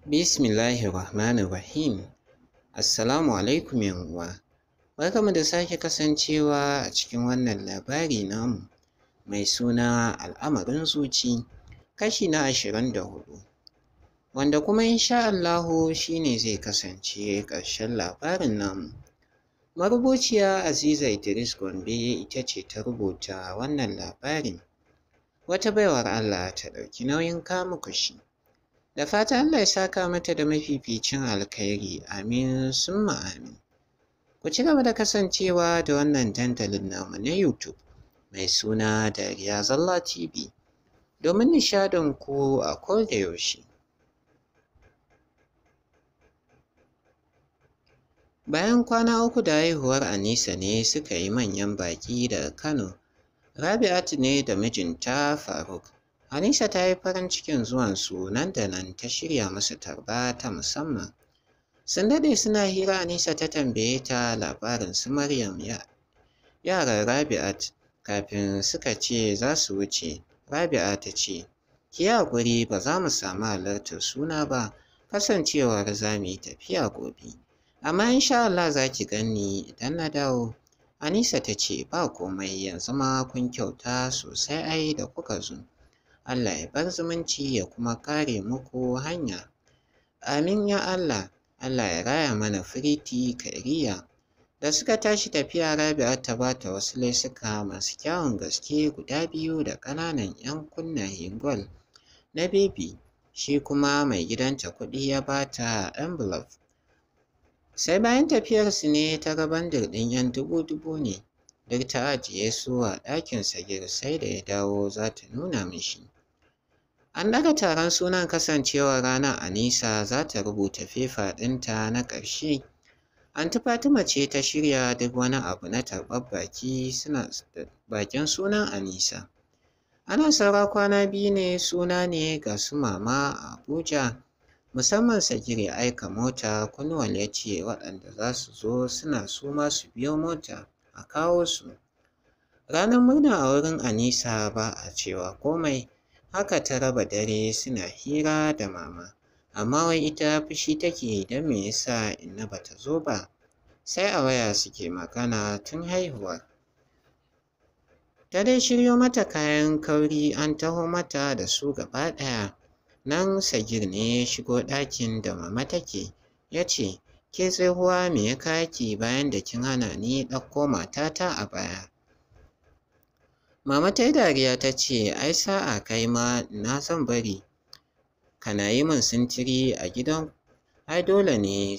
Bismillahir Rahmanir Rahim. Assalamu alaikum uwa. Barkamu da sake kasancewa a cikin wannan labari namu mai suna al'amarin zuci kashi na ashirin da hudu. Wanda kuma insha Allahu shi ne zai kasance ƙarshen labarin namu. Marubuciya Aziza Idris Gombe ita ce ta rubuta wannan labarin. Wata baiwar Allah ta ɗauki nauyin kamuku shi. Da fata Allah ya saka mata da mafificin alkhairi amin summa amin. Ku ci gaba da kasancewa da wannan dandalin namu na YouTube mai suna Dariya Zalla TV domin nishadin ku a koda yaushe. Bayan kwana uku da haihuwar Anisa ne suka yi manyan baƙi daga Kano. Rabi'atu ne da mijinta Faruk. Anisa ta yi farin cikin zuwansu nan da nan ta shirya musu tarba ta musamman. Sun daɗe suna hira Anisa ta tambaye ta labarin su Maryam yaran Rabi'at kafin suka ce za su wuce. Rabi'a ta ce, Ki haƙuri ba za mu samu halartar suna ba kasancewar za mu yi tafiya gobe. Amma insha Allah za ki ganni idan na dawo. Anisa ta ce ba komai yanzu ma kun kyauta sosai ai da kuka zo. Allah ya bar zumunci ya kuma kare muku hanya. Amin ya Allah, Allah ya raya mana firiti kariya. Da suka tashi tafiya Rabi'a ta ba ta wasu laisuka masu kyawun gaske guda biyu da ƙananan 'yan kunnayen gwal na bebi. Shi kuma mai gidanta kuɗi ya ba ta envelope. Sai bayan tafiyarsu ne ta ga bandir ɗin 'yan dubu-dubu ne. Duk ta ajiye su a ɗakin Sagir sai da ya dawo za ta nuna mishi. An ɗaga taron sunan kasancewar ranar Anisa za ta rubuta fefa ɗinta na ƙarshe. Anti Fatima ce ta shirya duk wani abu na tarbar baki suna bakin sunan Anisa. Ana saura kwana biyu ne suna ne ga su mama a Abuja. Musamman Sagir ya aika mota Kunwal ya ce waɗanda za su zo suna su ma su biyo mota a kawo su. Ranar murna a wurin Anisa ba a cewa komai. haka ta raba dare suna hira da mama amma wai ita fushi take don me yasa inna bata zo ba sai a waya suke magana tun haihuwar ta dai shiryo mata kayan kauri an taho mata da su gaba ɗaya nan sagir ne ya shigo ɗakin da mama take ya ce ke tsohuwa me ya kaki bayan da kin hana ni ɗauko matata a baya Mama ta yi dariya ta ce, Ai sa'a kai ma na son bari, kana yi min sintiri a gidan, ai dole ne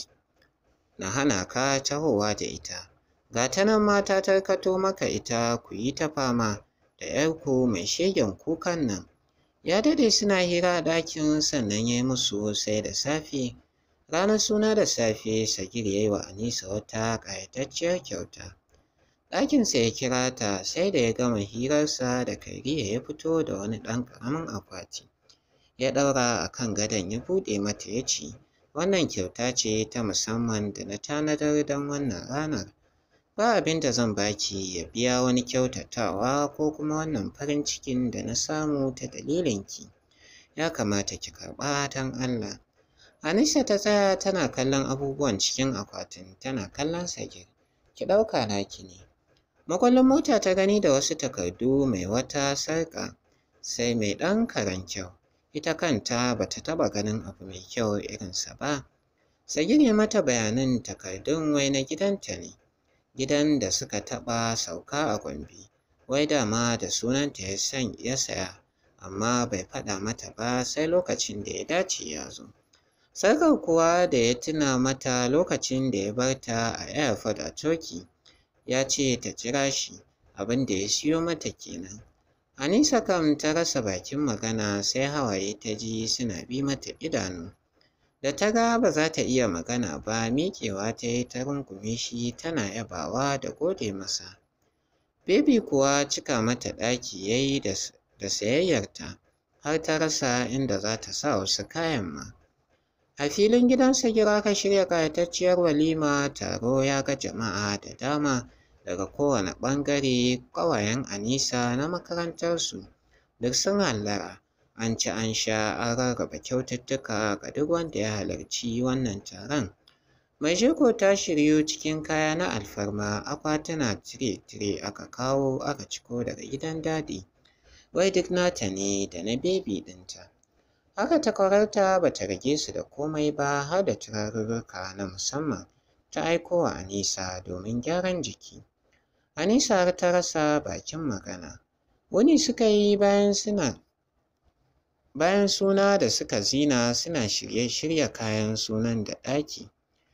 na hana ka tahowa da ita. Ga ta nan ma ta tarkato maka ita ku yi ta fama da ‘yarku mai shegen kukan nan. Ya dade suna hira a ɗakin sannan ya yi musu sai da safe. Ranar suna da safe, Sagir ya yi wa Anisa wata ƙayatacciyar kyauta. ɗakinsa ya kira ta sai da ya gama hirarsa da kariya ya fito da wani ɗan ƙaramin akwati ya ɗaura a kan gadon ya buɗe mata ya ce wannan kyauta ce ta musamman da na tanadar don wannan ranar ba abin da zan baki ya biya wani kyautatawa ko kuma wannan farin cikin da na samu ta dalilinki ya kamata ki karɓa don Allah Anisa ta tsaya tana kallon abubuwan cikin akwatin tana kallon Sagir ki ɗauka naki ne Makwallon mota ta gani da wasu takardu mai wata sarƙa sai mai ɗan karen kyau. Ita kanta ba ta taɓa ganin abu mai kyau irinsa ba. Sagir ya mata bayanan takardun wai na gidanta ne. Gidan da suka taɓa sauka a Gombe. Wai dama da sunanta ya san ya saya amma bai faɗa mata ba sai lokacin da ya dace ya zo. Sarkar kuwa da ya tuna mata lokacin da ya bar ta a airport a Turkey. ya ce ta jira shi abin da ya siyo mata kenan. Anisa kam ta rasa bakin magana sai hawaye ta ji suna bi mata idanu. Da ta ga ba za ta iya magana ba miƙewa ta yi ta rungume shi tana yabawa da gode masa. Bebi kuwa cika mata ɗaki ya yi da sayayyarta har ta rasa inda za ta sa wasu kayan ma. A filin gidansa gira ka shirya ƙayatacciyar walima taro ya ga jama'a da dama daga kowane ɓangare ƙawayen Anisa na makarantarsu duk sun hallara an ci an sha an rarraba kyaututtuka ga duk wanda ya halarci wannan taron. Mai jego ta shiryu cikin kaya na alfarma akwatuna tire-tire aka kawo aka ciko daga gidan dadi. Wai duk nata ne da na bebi ɗinta. Haka takwararta ba ta rage su da komai ba har da turarurruka na musamman ta aiko wa Anisa domin gyaran jiki. Anisa har ta rasa bakin magana. Wuni suka yi bayan suna bayan suna da suka zina suna shirye shirya kayan sunan da ɗaki.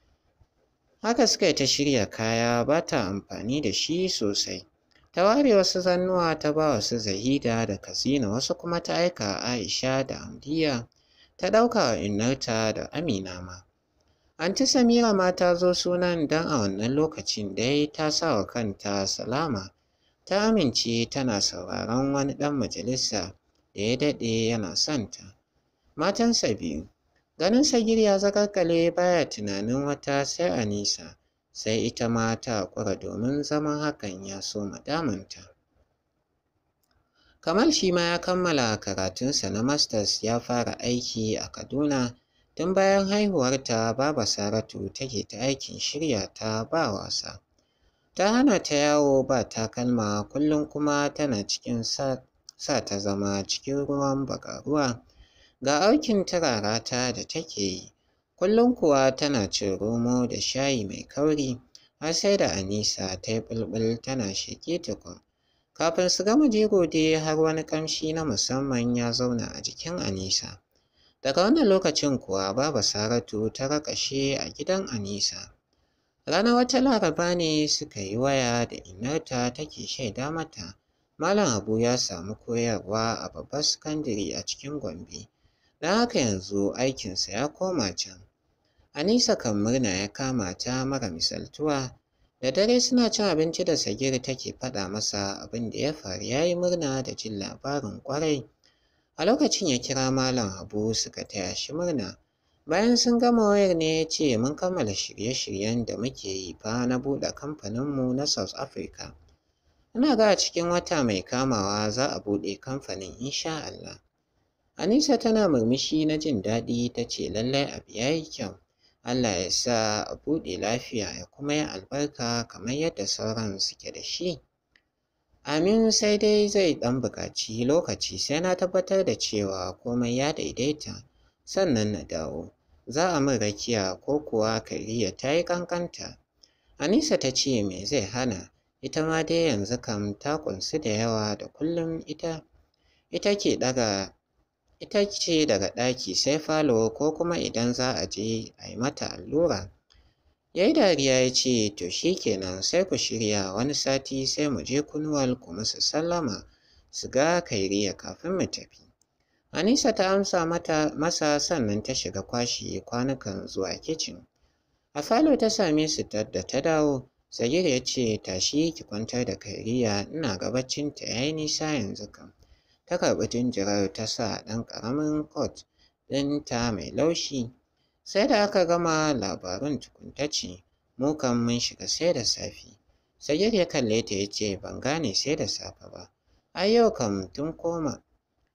Haka suka yi ta shirya kaya ba ta amfani da shi sosai. Ta ware wasu zannuwa ta ba wa su Zahida da Kazina wasu kuma ta aika Aisha da Hamdiya ta ɗauka wa innarta da Amina ma. Anti Samira ma ta zo sunan don a wannan lokacin dai ta sa wa kanta salama. Ta amince tana sauraron wani ɗan majalisa da ya daɗe yana son ta. Matansa biyu. Ganin Sagir ya zaƙalƙale baya tunanin wata sai Anisa, sai ita ma ta haƙura domin zaman hakan ya so damunta. Kamal shi ma ya kammala karatunsa na masters ya fara aiki a Kaduna tun bayan haihuwarta Baba Saratu take ta aikin shirya ta ba wasa. Ta hana ta yawo ba takalma kullum kuma tana cikin sa, sa ta zama cikin ruwan bagaruwa. Ga aikin turarata da take yi, kullum kuwa tana cin romo da shayi mai kauri har sai da Anisa ta yi bulbul tana sheƙe tukun. Kafin su gama jego dai har wani ƙamshi na musamman ya zauna a jikin Anisa. Daga wannan lokacin kuwa Baba Saratu ta raƙashe a gidan Anisa. Ranar wata Laraba ne suka yi waya da inarta take shaida mata Malam Habu ya samu koyarwa a babbar sakandare a cikin Gombe. Don haka yanzu aikinsa ya koma can. Anisa kan murna ya kama ta mara misaltuwa. Da dare suna cin abinci da Sagir take faɗa masa abin da ya faru ya yi murna da jin labarin ƙwarai. A lokacin ya kira Malam Habu suka taya shi murna. Bayan sun gama wayar ne ya ce mun kammala shirye-shiryen da muke yi fa na buɗe kamfaninmu na South Africa. Ina ga a cikin wata mai kamawa za a buɗe kamfanin insha Allah. Anisa tana murmushi na jin daɗi ta ce lallai abu ya yi kyau. Allah ya sa a buɗe lafiya ya kuma yi albarka kamar yadda sauran suke da shi. Amin sai dai zai ɗan buƙaci lokaci sai na tabbatar da cewa komai ya daidaita sannan na dawo. Za a min rakiya ko kuwa Kariya ta yi ƙanƙanta. Anisa ta ce me zai hana ita ma dai yanzu kam ta ƙunsu da yawa da kullum ita ita ke ɗaga ita ce daga ɗaki sai falo ko kuma idan za a je a yi mata allura. Ya yi dariya ya ce, To shi kenan sai ku shirya wani sati sai mu je kunuwal ku musu sallama su ga kairiya kafin mu tafi. Anisa ta amsa mata masa sannan ta shiga kwashe kwanukan zuwa kicin. A falo ta same su da ta dawo, Sagir ya ce, Tashi ki kwantar da kairiya ina ga baccinta ya yi nisa yanzu kam. Ta karɓi jinjirar ta sa ɗan ƙaramin kot ɗinta mai laushi. Sai da aka gama labarun tukunta ce, mu kan mun shiga sai da safe. Sagir ya kalle ta ya ce, ban gane sai da safe ba. Ai yau kam tun koma.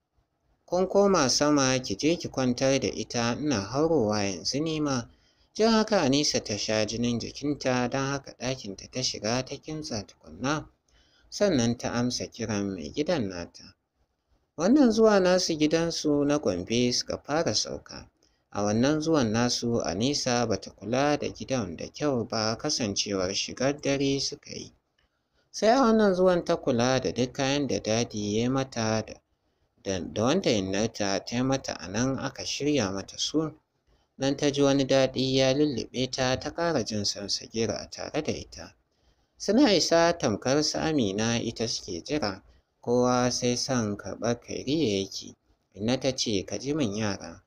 Kun koma sama ki je ki kwantar da ita ina haurowa yanzu ni ma. Jin haka Anisa ta sha jinin jikinta don haka ɗakinta ta shiga ta kintsa tukunna. Sannan ta amsa kiran mai gidan nata. Wannan zuwa nasu gidansu na Gombe suka fara sauka. A wannan zuwan nasu Anisa bata kula da gidan da kyau ba kasancewar shigar dare suka yi. Sai a wannan zuwan ta kula da duk kayan da dadi ya yi mata da, da wanda innarta ta yi mata a nan aka shirya mata su. Dan ta ji wani daɗi ya lullube ta ta ƙara jin sansagira a tare da ita. Suna isa tamkar su Amina ita suke jira, kowa sai son karɓar kairiya yake. Inna ta ce ka ji min yara.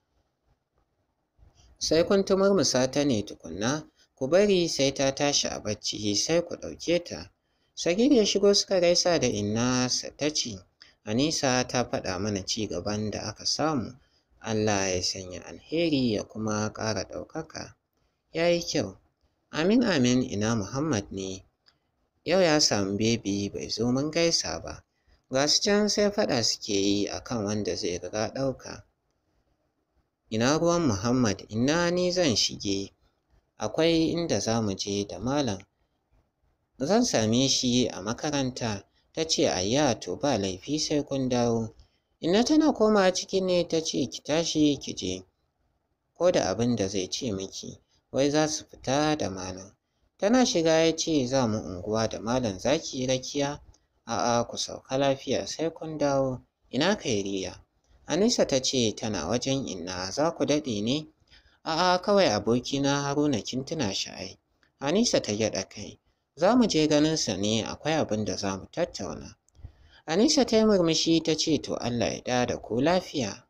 Sai kun tumurmusa ta ne tukunna, ku bari sai ta tashi a bacci sai ku ɗauke ta. Sagir ya shigo suka gaisa da inna ta ce, Anisa ta faɗa mana ci gaban da aka samu. Allah ya sanya alheri ya kuma ƙara ɗaukaka. Ya yi kyau. Amin amin ina Muhammad ne. Yau ya samu bebi bai zo mun gaisa ba. Ga su can sai faɗa suke yi a kan wanda zai riga ɗauka. Ina ruwan Muhammad, ina ni zan shige, akwai inda za mu je da malam. Zan same shi a makaranta, ta ce ayya to ba laifi sai kun dawo. Inna tana komawa ciki ne ta ce ki tashi ki je, ko da abin da zai ce miki, wai za su fita da malam. Tana shiga ya ce za mu unguwa da malam za ki yi rakiya? A'a ku sauka lafiya sai kun dawo. Ina Kairiya? Anisa ta ce tana wajen inna za ku daɗe ne? A'a kawai abokina Haruna kin tuna shi ai. Anisa ta gyaɗa kai. Za mu je ganinsa ne akwai abin da za mu tattauna. Anisa ta yi murmushi ta ce to Allah ya da da ku lafiya.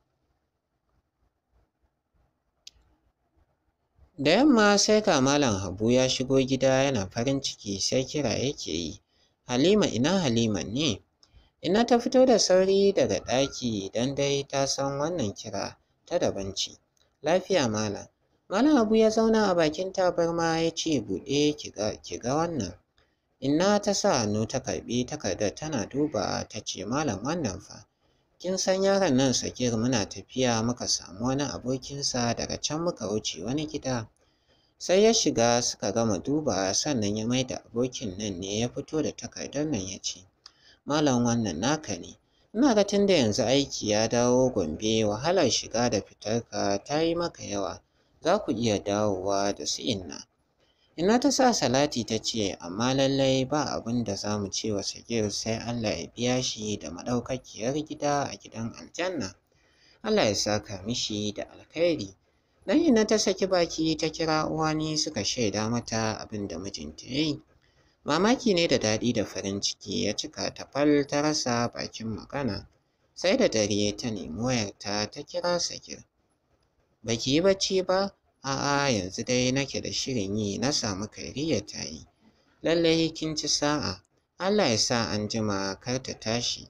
Da yamma sai ga Malam Habu ya shigo gida yana farin ciki sai kira yake yi. Halima ina Halima ne? Ina ta fito da sauri daga ɗaki don dai ta san wannan kira ta daban ce. Lafiya Malam. Malam Habu ya zauna a bakin tabarma ya ce buɗe ki ga wannan. Inna ta sa hannu ta karɓi takardar tana duba ta ce Malam wannan fa. Kin san yaron nan Sakir muna tafiya muka samu wani abokinsa daga can muka wuce wani gida. Sai ya shiga suka gama duba sannan ya maida abokin nan ne ya fito da takardar nan ya ce, Malam wannan naka ne. Ina ga tunda yanzu aiki ya dawo Gombe wahalar shiga da fitarka ta yi maka yawa. Za ku iya dawowa da su inna. Ina ta sa Salati ta ce, amma lallai ba abin da za mu ce wa Sagir sai Allah ya biya shi da maɗaukakiyar gida a gidan aljanna. Allah ya saka mishi da alkhairi. Dan ina ta saki baki ta kira uwani suka shaida mata abin da mijinta ya yi. Mamaki ne da daɗi da farin ciki ya cika ta fal ta rasa bakin magana. Sai da dare ta nemi wayarta ta kira Sagir. Baki yi bacci ba? A'a yanzu dai nake da shirin yi na samu kairiya ta yi. Lallai kin ci sa'a. Allah ya sa an jima kar ta tashi.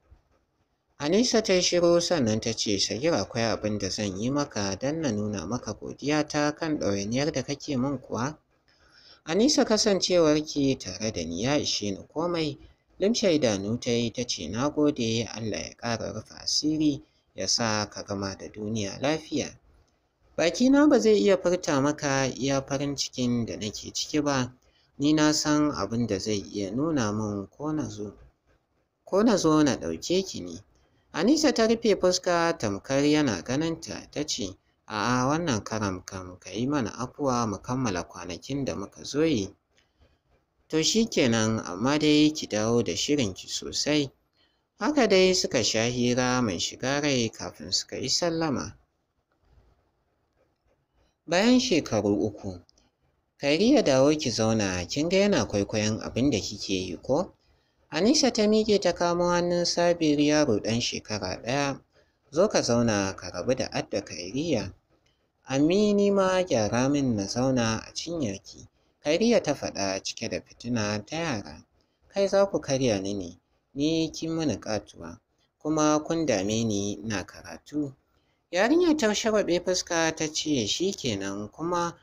Anisa ta yi shiru sannan ta ce Sagir akwai abin da zan yi maka don na nuna maka godiya ta kan ɗawainiyar da kake min kuwa. Anisa kasancewarki tare da ni ya ishe ni komai. Limshe idanu ta yi ta ce na gode Allah ya ƙara rufe asiri ya sa ka gama da duniya lafiya. Bakina ba zai iya furta maka iya farin cikin da nake ciki ba, ni na san abin da zai iya nuna min ko na zo. Ko na zo na ɗauke ki ne. Anisa ta rufe fuska tamkar yana ganinta ta ce, A'a wannan karam kam ka yi mana afuwa mu kammala kwanakin da muka zo yi. To shi kenan amma dai ki dawo da shirinki sosai. Haka dai suka sha hira mai shiga rai kafin suka yi sallama. Bayan shekaru uku, Kairiya dawo ki zauna kin ga yana kwaikwayon abin da kike yi ko? Anisa ta miƙe ta kamo hannun Sabir yaro ɗan shekara ɗaya. Zo ka zauna ka rabu da adda Kairiya. Amini ma gyara min na zauna a cinyarki. Kairiya ta faɗa cike da fitina ta yara. Kai za ku karya ni ne, ni kin mini ƙatuwa, kuma kun dame ni ina karatu. Yarinya ta shagwaɓe fuska ta ce shi kenan kuma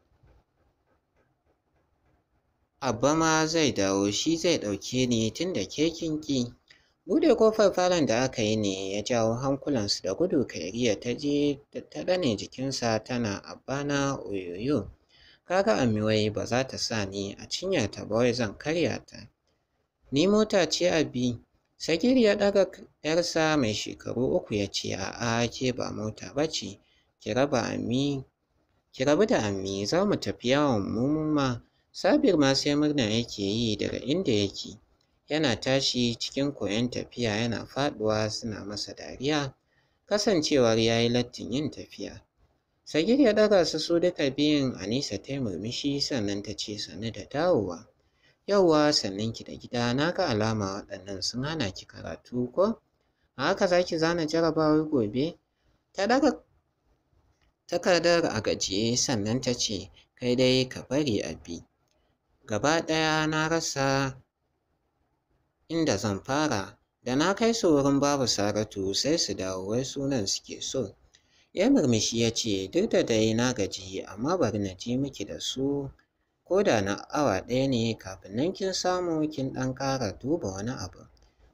Abba ma zai dawo shi zai ɗauke ni tun da ke kin ƙi. Buɗe ƙofar falon da aka yi ne ya jawo hankulansu da gudu Kairiya ta je ta ɗane jikinsa tana Abbana oyoyo. Kaga Amiwai ba za ta sa ni a cinyarta ba wai zan karya ta. Ni mota ce Abi. Sagir ya ɗaga ‘yarsa mai shekaru uku ya ce a'a ke ba mota ba ce. Ki raba Ami ki rabu da Ammi za mu tafi yawon mu ma. Sabir ma sai murna yake yi daga inda yake. Yana tashi cikin koyon tafiya yana faɗuwa suna masa dariya. Kasancewar ya yi lattin yin tafiya. Sagir ya ɗaga su su duka biyun Anisa ta yi murmushi sannan ta ce sannu da dawowa. Yauwa sannan ki da gida na ga alama waɗannan sun hana ki karatu ko? A haka za ki zana jarabawar gobe? Ta ɗaga takardar a gajiye sannan ta ce kai dai ka bari a bi. Gaba ɗaya na rasa inda zan fara da na kai su wurin babu Saratu sai su dawo wai sunan suke so. Ya murmushi ya ce duk da dai na gaji amma bari na ji miki da su ko da na awa ɗaya ne kafin nan kin samu kin ɗan ƙara duba wani abu.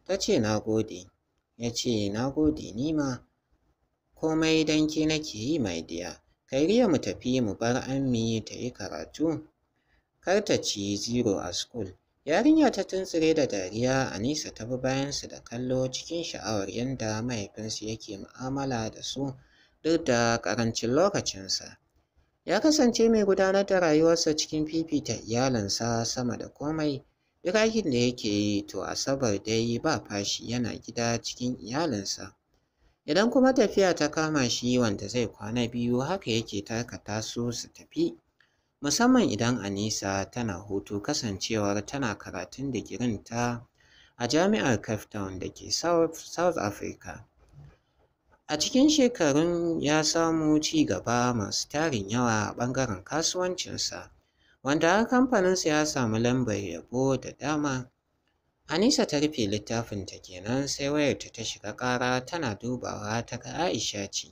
Ta ce na gode. Ya ce na gode ni ma. Komai don ke nake yi mai diya. Kairiya mu tafi mu bar Ammi ta yi karatu. Kar ta ci zero a school. Yarinya ta tuntsire da dariya Anisa ta bi bayansu da kallo cikin sha'awar yadda mahaifinsu yake mu'amala da su duk da ƙarancin lokacinsa. Ya kasance mai gudanar da rayuwarsa cikin fifita iyalinsa sama da komai. Duk aikin da yake yi to Asabar dai ba fashi yana gida cikin iyalinsa. Idan kuma tafiya ta kama shi wanda zai kwana biyu haka yake tarkata su su tafi. Musamman idan Anisa tana hutu kasancewar tana karatun digirinta a Jami'ar Cape Town da ke South Africa. A cikin shekarun ya samu ci gaba masu tarin yawa a ɓangaren kasuwancinsa, wanda har kamfaninsa ya samu lambar yabo da dama. Anisa ta rufe littafinta kenan sai wayarta ta shiga ƙara tana dubawa ta ga Aisha ce.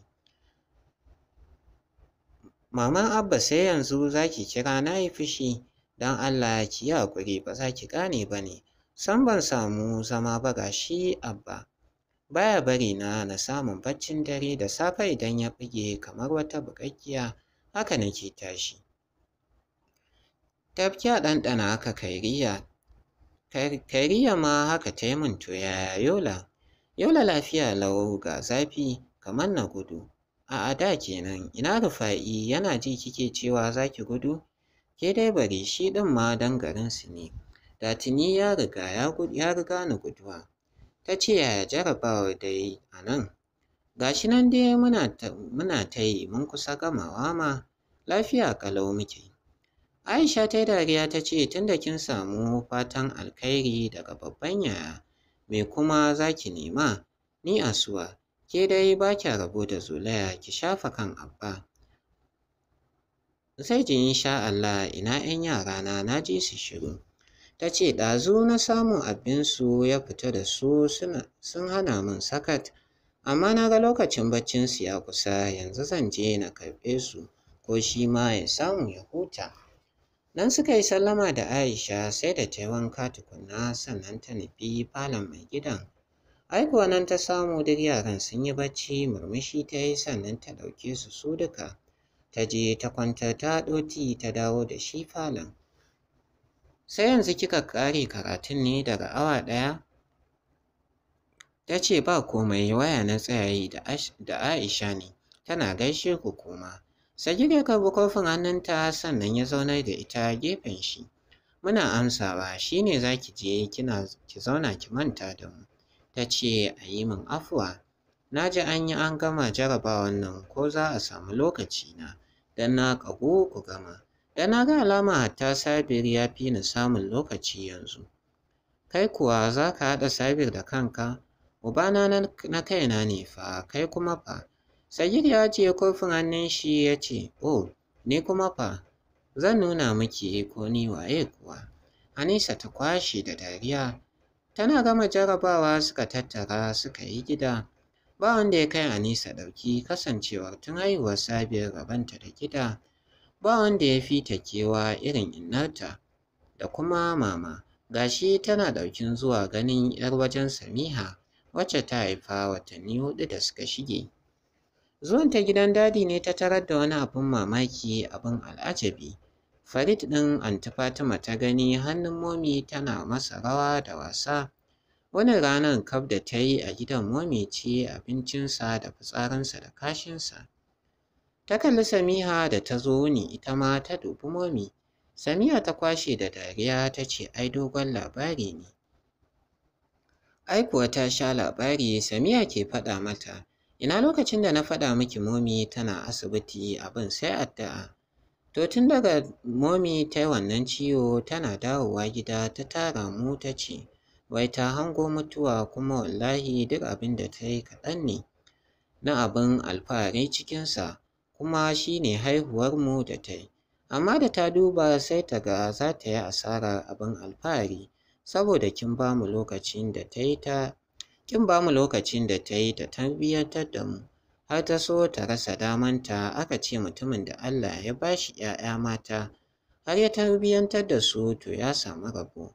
Maman Abba sai yanzu za ki kira na yi fushi, don Allah ki yi haƙuri ba za ki gane ba ne. Sam ban samu zama ba ga shi Abba. Baya bari na na samun baccin dare da safe idan ya buge kamar wata buƙaƙƙiya haka nake tashi. Tafki a ɗanɗana haka kairiya. Kairiya ma haka ta yi min to yaya Yola? Yola lafiya lau ga zafi kamar na gudu. A'a da kenan ina Rufa'i yana ji kike cewa za ki gudu? Ke dai bari shi ɗin ma dan garinsu ne. Da tuni ya riga ya riga ni guduwa. Ta ce yaya jarabawar dai a nan? Ga shi nan dai muna ta yi mun kusa gamawa ma lafiya ƙalau muke. Aisha ta yi dariya ta ce tunda kin samu fatan alkhairi daga babban yaya me kuma za ki nema? Ni Asuwa, ke dai ba kya rabo da zolaya ki shafa kan Abba. Sai ji insha Allah ina 'yan yarana na ji su shiru. Ta ce ɗazu na samu abinsu ya fita da su sun hana min sakat, amma na ga lokacin baccinsu ya kusa yanzu zan je na karɓe su ko shi ma ya samu ya huta. Nan suka yi sallama da Aisha sai da ta yi wanka tukunna sannan ta nufi falon mai gidan. Ai kuwa nan ta samu duk yaran sun yi bacci murmushi ta yi sannan ta ɗauke su su duka. Ta je ta kwantar ta haɗo ti ta dawo da shi falon. Sai yanzu kika ƙare karatun ne daga awa ɗaya? Ta ce ba komai waya na tsaya yi da Aisha ne, tana gaishe ku kuma. Sagir ya karɓi kofin hannunta sannan ya zaunar da ita gefen shi. Muna amsawa shi ne za ki je kina ki zauna ki manta da mu. Ta ce a yi min afuwa. Na ji an yi an gama jarabawan nan ko za a samu lokaci na don na ƙagu ku gama. Da na ga alama hatta Sabir ya fi ni samun lokaci yanzu. Kai kuwa za ka haɗa Sabir da kanka? Ubana na kaina ne fa, kai kuma fa. Sagir ya ajiye kofin hannun shi ya ce, Oh, ni kuma fa, zan nuna miki ko ni waye kuwa. Anisa ta kwashe da dariya. Tana gama jarabawa suka tattara suka yi gida. Ba wanda ya kai Anisa ɗauki kasancewar tun haihuwar Sabir rabanta da gida. Ba wanda ya fi ta kewa irin innarta da kuma mama. Gashi tana ɗaukin zuwa ganin 'yar wajen Samiha wacce ta haifa watanni huɗu da suka shige. Zuwan ta gidan dadi ne ta tarar da wani abin mamaki abin al'ajabi. Farid ɗin Anti Fatima ta gani hannun momi tana masa rawa da wasa. Wani ranar kaf da ta yi a gidan momi ce abincinsa da fitsarinsa da kashinsa. Ta kalli Samiha da ta zo wuni ita ma ta dubi momi. Samiha ta kwashe da dariya ta ce ai dogon labari ne. Ai kuwa ta sha labari Samiha ke faɗa mata. Ina lokacin da na faɗa miki momi tana asibiti abin sai addu'a. To tun daga momi ta yi wannan ciwo tana dawowa gida ta tara mu ta ce, wai ta hango mutuwa kuma wallahi duk abin da ta yi kaɗan ne na abin alfahari cikinsa kuma shi ne haihuwarmu da ta yi. Amma da ta duba sai ta ga za ta yi asarar abin alfahari saboda kin ba mu lokacin da ta yi ta kin ba mu lokacin da ta yi ta tarbiyyantar da mu. har ta so ta rasa damanta aka ce mutumin da Allah ya ba shi ‘ya'ya mata har ya tarbiyyantar da su to ya samu rabo.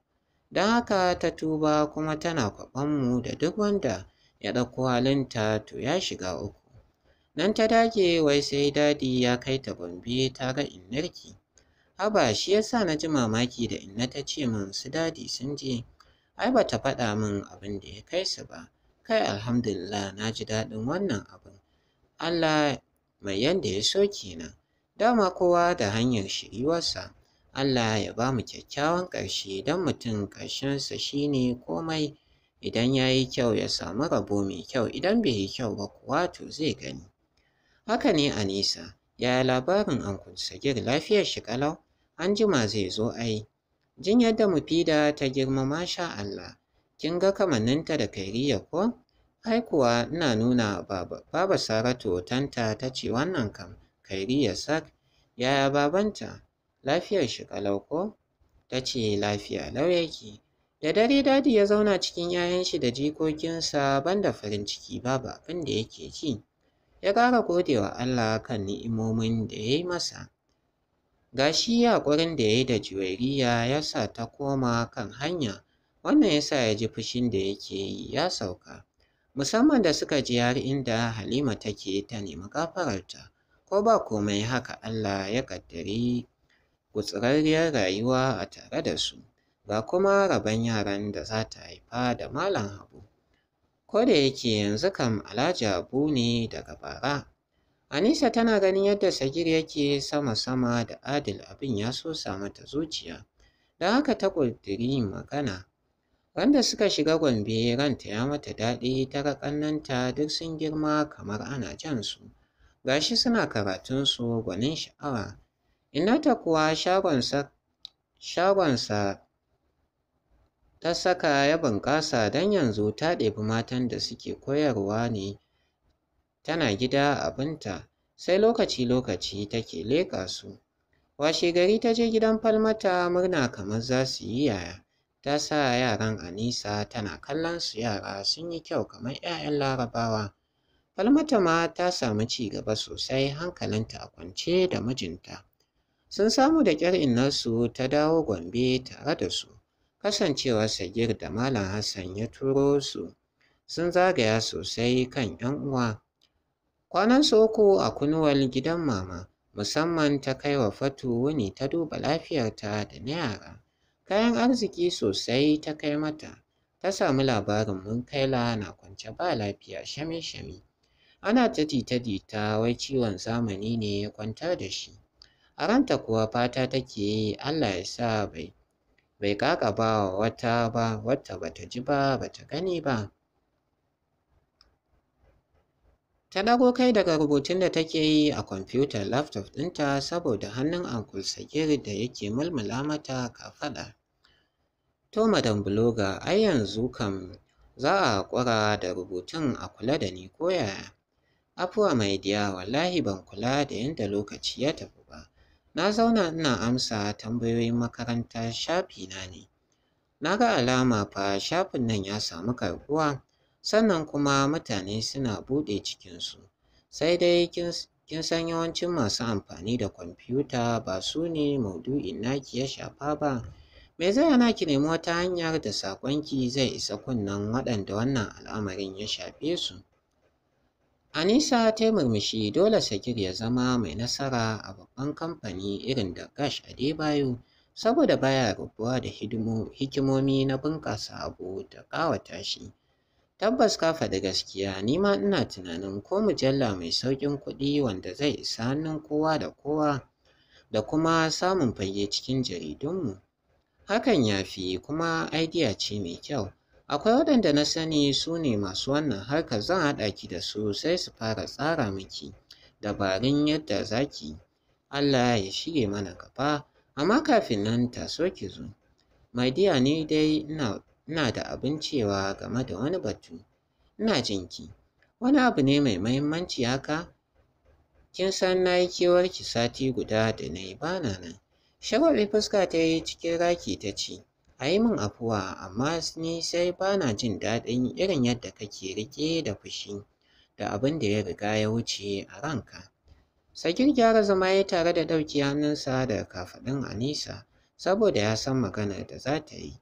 Don haka ta tuba kuma tana kwaɓanmu da duk wanda ya ɗauko halinta to ya shiga uku. Nan ta dage wai sai dadi ya kai ta Gombe ta ga innarki. Haba shi yasa na ji mamaki da inna ta ce min su dadi sun je. Ai ba ta faɗa min abin da ya kai su ba. Kai alhamdulillah na ji daɗin wannan abin. Allah mai yanda ya so kenan. Dama kowa da hanyar shiriwarsa. Allah ya ba mu kyakkyawan ƙarshe don mutum ƙarshensa shi ne komai idan ya yi kyau ya samu rabo mai kyau idan bai yi kyau ba kuwa to zai gani. Haka ne Anisa, yaya labarin Uncle Sagir lafiyar shi ƙalau? An jima zai zo ai. Jin yadda Mufida ta girma masha Allah, kin ga kamanninta da Kairiya ko? Ai kuwa ina nuna baba, baba Saratu tanta ta ce wannan kam Kairiya sak, yaya babanta? Lafiyar shi ƙalau ko? Ta ce lafiya lau yake. Da dare dadi ya zauna cikin 'ya'yan shi da jikokinsa banda farin ciki babu abin da yake ji. Ya ƙara gode wa Allah kan ni'imomin da ya yi masa. Ga shi haƙurin da ya yi da Juwairiya ya sa ta koma kan hanya, wannan ya sa ya ji fushin da yake yi ya sauka. Musamman da suka je har inda Halima take ta nemi gafararta, ko ba komai haka Allah ya ƙaddari gutsirarriyar rayuwa a tare da su, ga kuma rabon yaran da za ta haifa da Malam Habu. Ko da yake yanzu kam Alhaji Habu ne daga bara. Anisa tana ganin yadda Sagir yake sama-sama da Adil abin ya sosa mata zuciya, don haka ta ƙudiri magana. Wanda suka shiga Gombe ranta ya mata daɗi ta ga ƙannenta duk sun girma kamar ana jan su. Gashi suna karatunsu gwanin sha'awa. Innata kuwa shagonsa shagonsa ta saka ya bunƙasa don yanzu ta ɗebi matan da suke koyarwa ne tana gida abinta sai lokaci-lokaci take leƙa su. Washegari ta je gidan Falmata murna kamar za su yi yaya. Ta sa yaran Anisa tana kallon su yara sun yi kyau kamar 'ya'yan Larabawa. Falmata ma ta samu ci gaba sosai hankalinta a kwance da mijinta. Sun samu da ƙyar innarsu ta dawo Gombe tare da su. Kasancewar Sagir da Malam Hassan ya turo su sun zagaya sosai kan 'yan uwa. Kwanansu uku a kunuwal gidan mama, musamman ta kai wa Fatu wuni ta duba lafiyarta da na yara. Kayan arziki sosai ta kai mata. Ta samu labarin Munkaila na kwance ba lafiya shame-shame. Ana ta jita-jita wai ciwon zamani ne ya kwantar da shi. A ranta kuwa fata take yi Allah ya sa bai bai ƙaƙaba wa wata ba wacce bata ji ba bata gani ba. Ta ɗago kai daga rubutun da take yi a kwamfutar laptop ɗinta saboda hannun Uncle Sagir da yake mulmula mata kafaɗa. To madam Bloga ai yanzu kam za a haƙura da rubutun a kula da ni ko yaya? Afuwa mai diya wallahi ban kula da yadda lokaci ya tafi ba. Na zauna ina amsa tambayoyin makaranta shafi na ne. Na ga alama fa shafin nan ya samu karɓuwa sannan kuma mutane suna buɗe cikinsu. Sai dai kin san yawancin masu amfani da kwamfuta ba su ne maudu'in naki ya shafa ba. Me zai hana ki nemi wata hanyar da saƙonki zai isa kunnen waɗanda wannan al'amarin ya shafe su? Anisa ta yi murmushi dole Sagir ya zama mai nasara a babban kamfani irin da Gash Adebayo saboda baya rabuwa da hikimomi na bunƙasa abu da ƙawata shi. Tabbas ka faɗi gaskiya ni ma ina tunanin ko mujalla mai sauƙin kuɗi wanda zai isa hannun kowa da kowa da kuma samun fage cikin jaridunmu. Hakan ya fi kuma aidiya ce mai kyau. Akwai waɗanda na sani su ne masu wannan harkar zan haɗa ki da su sai su fara tsara miki dabarun yadda za ki Allah ya shige mana gaba amma kafin nan taso ki zo. My dear ni dai ina ina da abin cewa game da wani batu. Ina jin ki. Wani abu ne mai mahimmanci haka? Kin san na yi kewarki sati guda da na yi bana nan. Shagwaɓe fuska ta yi cikin raki ta ce, a yi min afuwa amma ni sai ba na jin daɗin irin yadda kake riƙe da fushi da abin da ya riga ya wuce a ranka. Sagir gyara zama ya tare da ɗauki hannunsa daga kafaɗun Anisa saboda ya san maganar da za ta yi.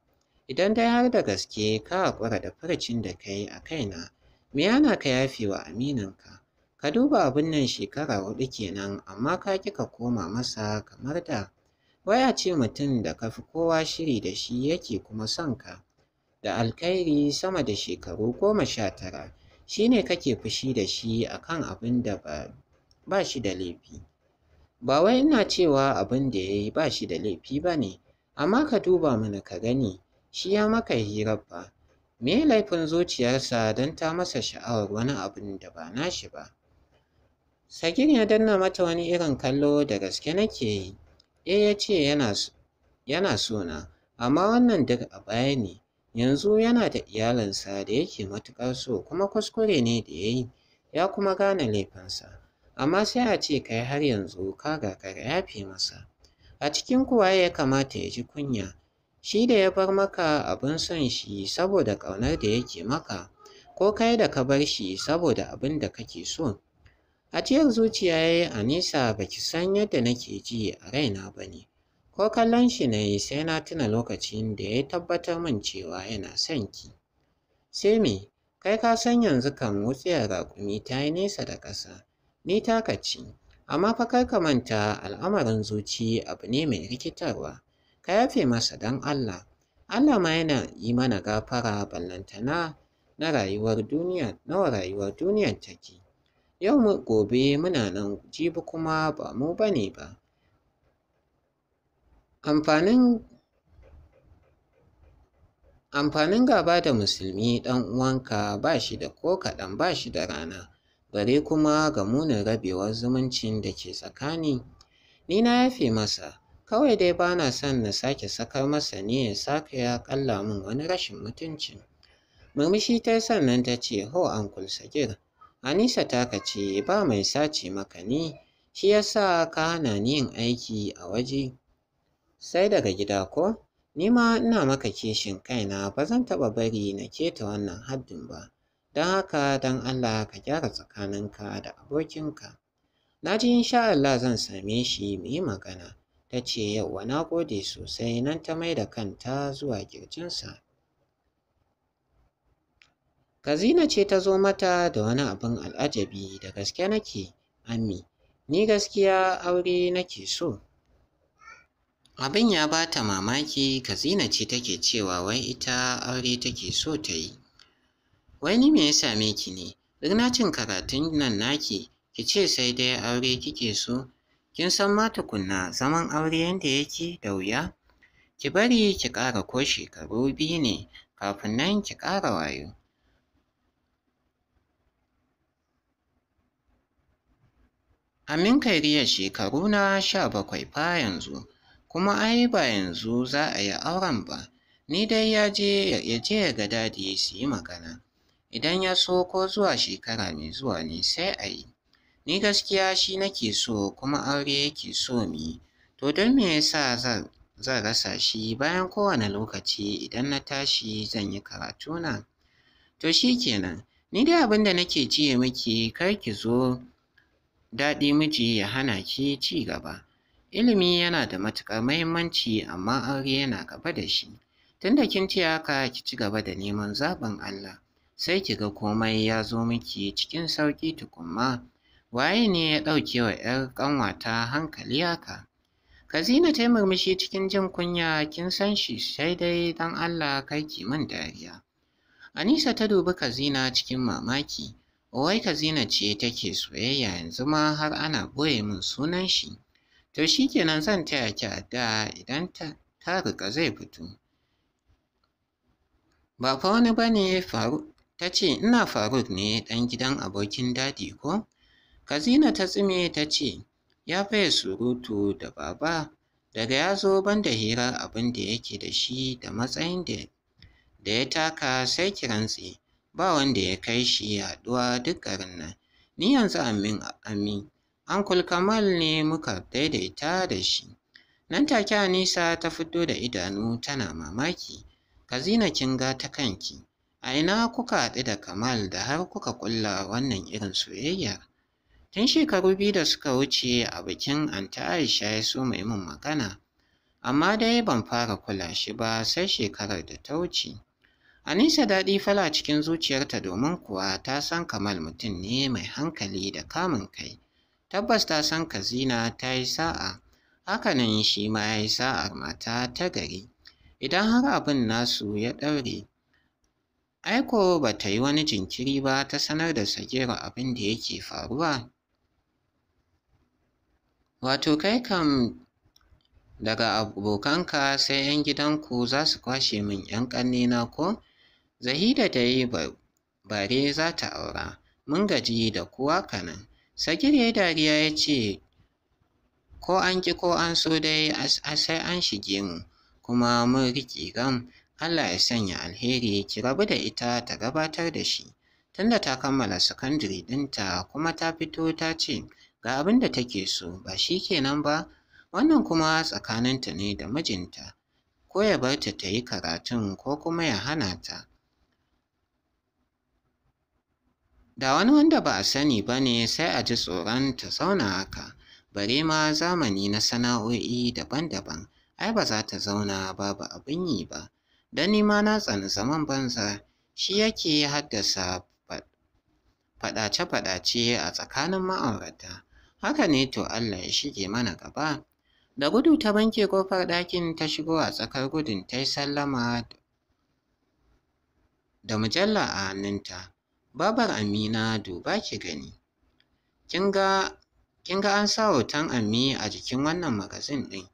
Idan dai har da gaske ka haƙura da furucin da ka yi a kaina, me yana ka yafe wa amininka? Ka duba abin nan shekara huɗu kenan amma ka ƙi ka koma masa kamar da. Wai a ce mutum da ka fi kowa shiri da shi yake kuma son ka. Da alkhairi sama da shekaru goma sha tara shi ne kake fushi da shi a kan abin da ba, ba shi da laifi. Ba wai ina cewa abin da ya yi ba shi da laifi ba ne, amma ka duba mana ka gani shi ya maka hirar fa. Me laifin zuciyarsa don ta masa sha'awar wani abin da ba nashi ba? Sagir ya danna mata wani irin kallo da gaske nake yi. Eh ya ce yana, yana so na, amma wannan duk a baya ne. Yanzu yana da iyalinsa da yake matuƙar so kuma kuskure ne da ya yi, ya kuma gane laifinsa. Amma sai a ce kai har yanzu ka gagara yafe masa. A cikin kuwa ya kamata ya ji kunya. Shi da ya bar maka abin son shi saboda ƙaunar da yake maka, ko kai da ka bar shi saboda abin da kake so. Ajiyar zuciya ya yi a nisa ba ki san yadda nake ji a raina ba ne. Ko kallon shi na yi sai na tuna lokacin da ya tabbatar min cewa yana son ki. Sai me, kai ka san yanzu kan wutsiyar raƙumi ta yi nesa da ƙasa, ni taka ce. Amma fa kar ka manta al'amarin zuci abu ne mai rikitarwa. Ka yafe masa don Allah. Allah ma yana yi mana gafara ballantana na rayuwar duniya, nawa rayuwar duniyar take. Yau mu gobe muna nan jibi kuma ba mu ba ne ba. Amfanin Amfanin gaba da musulmi ɗan uwanka ba shi da ko kaɗan ba shi da rana, bare kuma ga munin rabewar zumuncin da ke tsakani. Ni na yafe masa, kawai dai ba na son na sake sakar masa ne ya sake ya ƙalla min wani rashin mutuncin. Murmushi ta sannan ta ce, Ho Uncle Sagir, Anisa taka ce ba mai sace maka ni, shi ya sa ka hana ni yin aiki a waje. Sai daga gida ko? Ni ma ina maka kishin kaina ba zan taɓa bari na keta wannan haddin ba. Don haka don Allah ka gyara tsakaninka da abokinka. Na ji insha Allah zan same shi mu yi magana. Ta ce yauwa na gode sosai nan ta mai da kanta zuwa ƙirjinsa. Kazina ce ta zo mata da wani abin al'ajabi da gaske nake, Ami, ni gaskiya aure nake so. Abin ya ba ta mamaki, Kazina ce take cewa wai ita aure take so ta yi. Wai ni me ya same ki ne? Duk na cin karatun nan naki, ki ce sai dai aure kike so? Kin san ma tukunna zaman aure yanda yake da wuya? Ki bari ki ƙara ko shekaru biyu ne kafin nan ki ƙara wayo. Amin Kairiya shekaru na sha bakwai fa yanzu, kuma ai ba yanzu za a yi auren ba. Ni dai ya je ya je ya ga dadi su yi magana. Idan ya so ko zuwa shekara mai zuwa ne sai a yi. Ni gaskiya shi nake so kuma aure yake so mu yi. To don me yasa zan zan rasa shi bayan kowane lokaci idan na tashi zan yi karatuna? To shi kenan, ni dai abin da nake jiye miki kar ki zo daɗi miji ya hana ki ci gaba. Ilimi yana da matuƙar muhimmanci amma aure yana gaba da shi. Tunda kin ce haka ki ci gaba da neman zaɓin Allah. Sai ki ga komai ya zo miki cikin sauƙi tukunma. Waye ne ya ɗauke wa ‘yar ƙanwata hankali haka? Kazina ta yi murmushi cikin jin kunya kin san shi sai dai don Allah kai ki min dariya. Anisa ta dubi Kazina cikin mamaki. Wai Kazina ce take soyayya yanzu ma har ana ɓoye min sunan shi. To shi kenan zan taya ki addu'a idan ta, ta riƙa zai fito. Ba fa wani ba ne Faruk ta ce ina Faruk ne ɗan gidan abokin dadi ko? Kazina ta tsime ta ce ya faye surutu da baba daga ya zo banda hirar abin da yake da shi da matsayin da da ya taka sai ki rantse ba wanda ya kai shi haɗuwa duk garin nan. Ni yanzu amin amin Uncle Kamal ne muka daidaita da shi. Nan take Anisa ta fito da idanu tana mamaki. Kazina kin ga ta kanki. A ina kuka haɗu da Kamal da har kuka ƙulla wannan irin soyayya? Tun shekaru biyu da suka wuce a bikin Anta Aisha ya so mai min magana. amma dai ban fara kula shi ba sai shekarar da ta wuce. Anisa daɗi fala cikin zuciyarta domin kuwa ta san Kamal mutum ne mai hankali da kamun kai. Tabbas ta san Kazina ta yi sa'a, hakanan shi ma ya yi sa'ar mata ta gari. Idan har abin nasu ya ɗaure, aiko ba ta yi wani jinkiri ba ta sanar da Sagiru abin da yake faruwa. Wato kai kam daga abokanka sai 'yan gidanku za su kwashe min 'yan ƙannena ko? Zahida da yi bare za ta aura, mun gaji da kuwa kanan. Sagir ya dariya ya ce, Ko an ƙi ko an so dai sai an shige mu, kuma mun riƙe gam, Allah ya sanya alheri ki rabu da ita ta gabatar da shi. Tunda ta kammala sakandire ɗinta kuma ta fito ta ce ga abin da take so ba shi kenan ba, wannan kuma tsakaninta ne da mijinta, ko ya bar ta ta yi karatun ko kuma ya hana ta. Da wani wanda ba a sani ba ne sai a ji tsoron ta zauna haka, bare ma zamani na sana'o'i daban-daban, ai ba za ta zauna babu abin yi ba. Don ni ma na tsani zaman banza, shi yake haddasa faɗace-faɗace a tsakanin ma'aurata. Haka ne to Allah ya shige mana gaba. Da gudu ta banke ƙofar ɗakin ta shigo a tsakar gudun ta yi sallama da mujalla a hannunta. Babar Amina duba ki gani. Kin ga kin ga an sa hoton Ammi a jikin wannan magazin ɗin.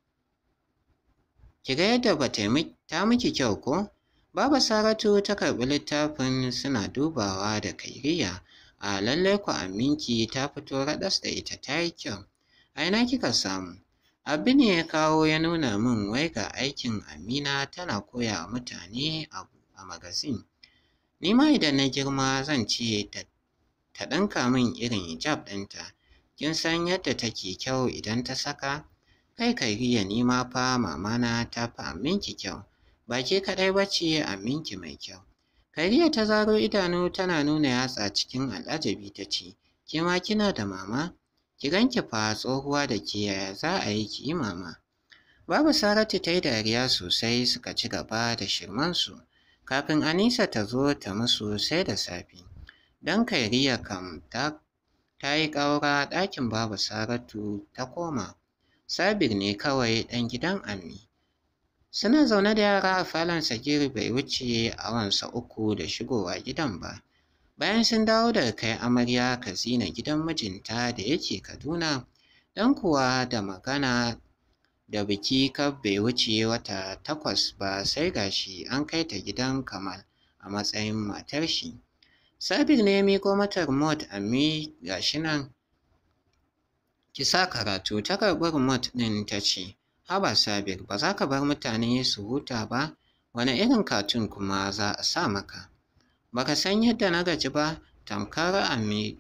Ki ga yadda ba ta miki kyau ko? Baba Saratu ta karɓi littafin suna dubawa da kairiya. A lallai ku Aminki ta fito raɗas da ita ta yi kyau. A ina kika samu? Abu ne ya kawo ya nuna min wai ga aikin Amina tana koya wa mutane abu a magazin. Ni ma idan na girma zan ce ta ɗinka min irin hijab ɗinta. Kin san yadda take kyau idan ta saka? Kai Kairiya ni ma fa mamana ta fi Aminki kyau. Ba ke kaɗai ba ce Aminki mai kyau. Kairiya ta zaro idanu tana nuna yatsa cikin al'ajabi ta ce, Ke ma kina da mama? Ki ganki fa tsohuwa da ke yaya za a yi ki yi mama. Babu Saratu ta yi dariya sosai suka ci gaba da shirmansu. Kafin Anisa ta zo ta musu sai da safe. Don Kairiya kam ta ta yi ƙaura ɗakin babu Saratu ta koma. Sabir ne kawai ɗan gidan Ammi. Suna zaune da yara a falon Sagir bai wuce awansa uku da shigowa gidan ba. Bayan sun dawo daga kai amarya Kazina gidan mijinta da yake Kaduna, dan kuwa da magana da biki kaf bai wuce wata takwas ba sai gashi an kai ta gidan Kamal a matsayin matar shi. Sabir ne ya miƙo mata remote ammi gashi nan ki sa karatu ta karɓi remote ɗin ta ce haba Sabir ba za ka bar mutane su huta ba wani irin katun kuma za a sa maka. Baka san yadda na gaji ba tamkar ammi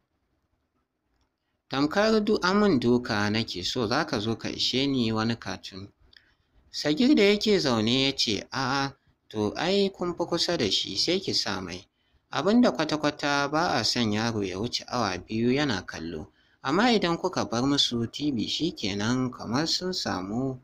tamkar du amin duka nake so za ka zo ka ishe ni wani katun. Sagir da yake zaune ya ce a'a to ai kun fi kusa da shi sai ki sa mai. Abin da kwata-kwata ba a son yaro ya wuce awa biyu yana kallo, amma idan kuka bar musu TV shi kenan kamar sun samu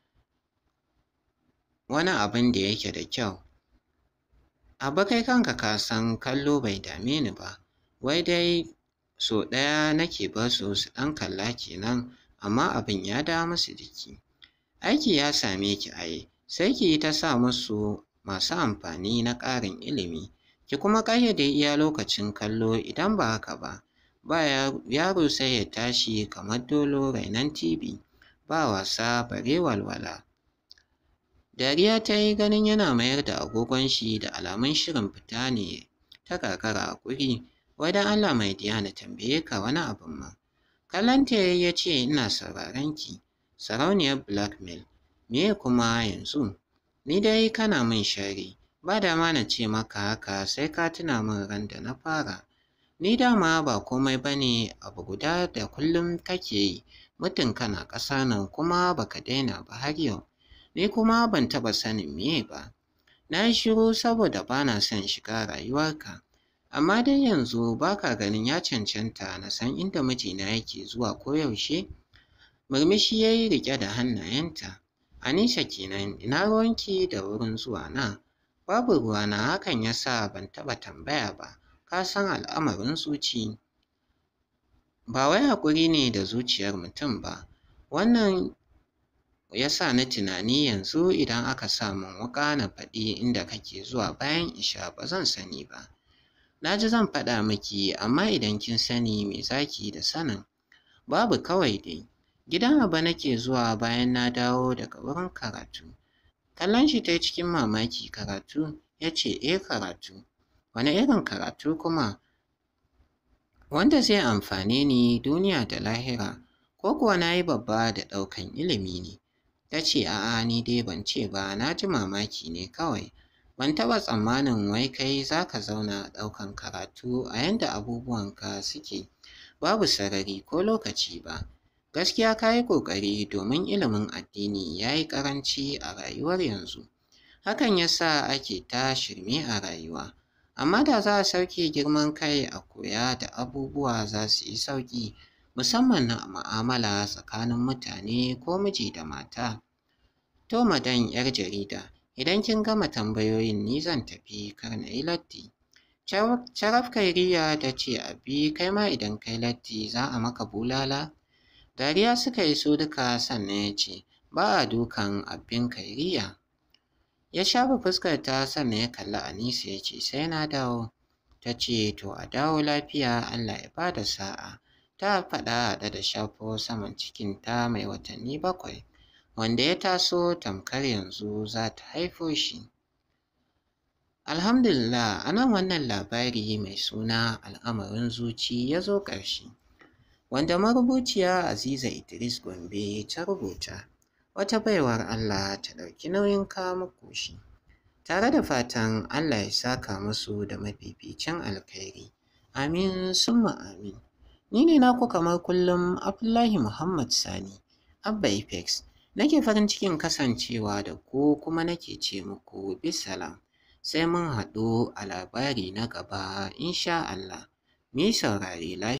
wani abin da yake da kyau. Abba kai kanka ka san kallo bai dame ni ba, wai dai so ɗaya nake bar su su ɗan kalla kenan amma abin ya dawo musu jiki. Aiki ya same ki ai, sai ki yi ta sa musu masu amfani na ƙarin ilimi, ki kuma ƙayyade iya lokacin kallo idan ba haka ba, ba yaro sai ya tashi kamar dolo rainon TV, ba wasa bare walwala. Dariya ta yi ganin yana mayar da agogon shi da alamun shirin fita ne ta kakara a ƙuri, wai don Allah mai diya na tambaye ka wani abin ma. Kallonta ya ce ina sauraron ki, sarauniyar blackmail, me kuma yanzu? Ni dai kana min shari, ba dama na ce maka haka sai ka tuna min ran da na fara. Ni dama ba komai ba ne abu guda da kullum kake yi, mutum kana ƙasa nan kuma baka daina ba har yau. Ni kuma ban taɓa sanin meye ba. Na yi shiru saboda ba na son shiga rayuwarka. Amma dai yanzu ba ka ganin ya cancanta na san inda mijina yake zuwa koyaushe? Murmushi ya yi riƙe da hannayenta. Anisha kenan ina ruwanki da wurin zuwa na? Babu ruwana hakan ya sa ban taɓa tambaya ba, ka san al'amarin zuci. Ba wai haƙuri ne da zuciyar mutum ba, wannan ya sa ni tunani yanzu idan aka sa min wuƙa na faɗi inda kake zuwa bayan isha ba zan sani ba. Na ji zan faɗa miki amma idan kin sani me zaki da sanin? Babu kawai dai. Gidan Aba nake zuwa bayan na dawo daga wurin karatu. Kallon shi ta yi cikin mamaki karatu ya ce eh karatu. Wane irin karatu kuma? Wanda zai amfane ni duniya da lahira ko kuwa na yi babba da ɗaukan ilimi ne? Ta ce a'a ni dai ban ce ba na ji mamaki ne kawai. Ban taɓa tsammanin wai kai za ka zauna ɗaukan karatu a yanda abubuwanka suke babu sarari ko lokaci ba. Gaskiya ka yi ƙoƙari domin ilimin addini ya yi ƙaranci a rayuwar yanzu. Hakan ya sa ake ta shirme a rayuwa. Amma da za a sauke girman kai a koya da abubuwa za su yi sauƙi musamman na mu'amala tsakanin mutane ko miji da mata. To madan 'yar jarida, idan kin gama tambayoyin ni zan tafi kar na yi latti. Sharaf Kairiya ta ce abi kai ma idan kai latti za a maka bulala? Dariya suka yi su duka sannan ya ce ba a dukan abin Kairiya. Ya shafa fuskarta sannan ya kalli Anisa ya ce sai na dawo. Ta ce to a dawo lafiya Allah ya ba da sa'a. Ta faɗa haɗe da shafo saman cikinta mai watanni bakwai wanda ya taso tamkar yanzu za ta haifo shi. Alhamdulillah a nan wannan labari mai suna al'amarin zuci ya zo ƙarshe. Wanda marubuciya Aziza Idris Gombe ta rubuta. Wata baiwar Allah ta ɗauki nauyin kawo muku shi. Tare da fatan Allah ya saka musu da mafificin alkhairi. Amin summa amin. Ni ne naku kamar kullum Abdullahi Muhammad Sani, Abba Apex. Nake farin cikin kasancewa da ku kuma nake ce muku bisalam. Sai mun haɗu a labari na gaba insha Allah. Mi saurare lafiya.